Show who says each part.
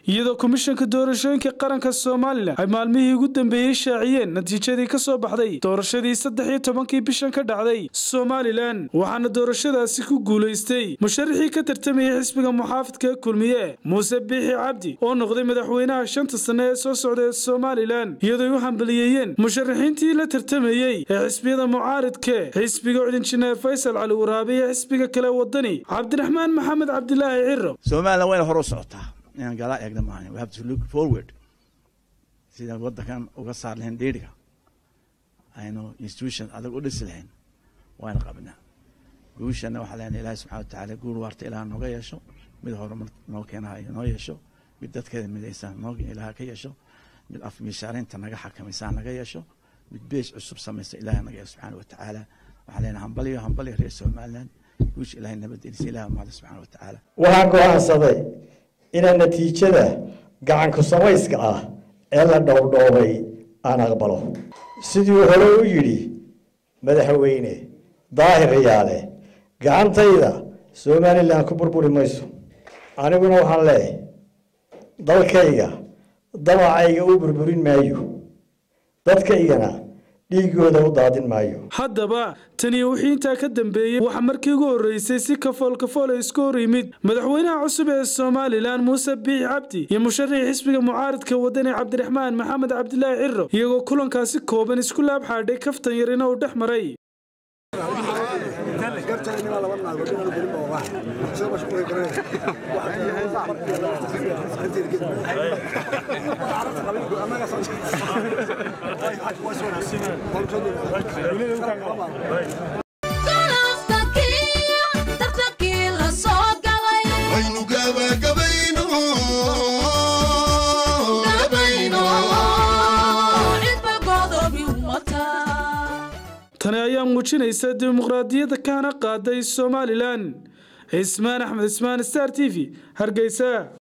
Speaker 1: iyadoo komishanka doorashooyinka qaranka somalilan ay maalmihii ugu dambeeyey shaaciyeen natiijadii ka soo baxday doorashadii saddex iyo tobankii bishan ka dhacday somalilan waxaana doorashadaasi ku guulaystay musharaxii ka tartamayay xisbiga muxaafidka kulmiye muuse biixi cabdi oo noqday madaxweynaha shanta sanne ee soo socda ee somalilan iyadooy u hambaliyeeyeen musharaxiintii la tartamayey ee xisbiyada mucaaridke xisbiga cudinjineer faysal cali waraabe iyo xisbiga kale wadani cabdiraxmaan maxamed cabdilaahi ciro
Speaker 2: somalilan wayna hor u socotaa inaan galaa eegna maahan we have to look forward sidaan waddankan uga saar lahayn dheeriga aynu institution adag u dhisi lahayn wayna qabnaa guushana waxaa leenahay ilaahi subxana watacaala guul waarta ilaah nooga yeesho mid horumar noo keenaha noo yeesho mid dadkeeda midaysan noo ilaah ka yeesho mid afmiishaarinta naga xakamaysa naga yeesho mid bees cusub samaysa ilaah naga yeesho subxaana watacaala waxaa leenahay hambaliyo hambaliyo reer somaliland guusha ilahay nabadgelisa ilaah mahada subxaana watacaala
Speaker 3: waxaan go'aansaday inaan natiijada gacanku samayska ah ee la dhowrdhoobay aan aqbalo siduu hore u yidhi madaxweyne daahir riyaale gacantayda somalilan ku burburi mayso aniguna waxaan leeyahay dalkayga dabacayga u burburin maayo dadkaygana dhiigooda u daadin maayo
Speaker 1: haddaba taniyo wixii intaa ka dambeeyey waxaa markii ugu horreysay si kafool kafool ay isku hor yimid madaxweynaha cusub ee somalilan muuse biixi cabdi iyo musharaxii xisbiga mucaaridka wadani cabdiraxmaan maxamed cabdilaahi ciro iyagoo kulankaasi kooban isku laab xaadhay kaftan yarina uu dhex maray tani ayaa muujinaysa dimuqraadiyadda kahana qaaday somalilan cismaan axmed cismaan star t v hargeysa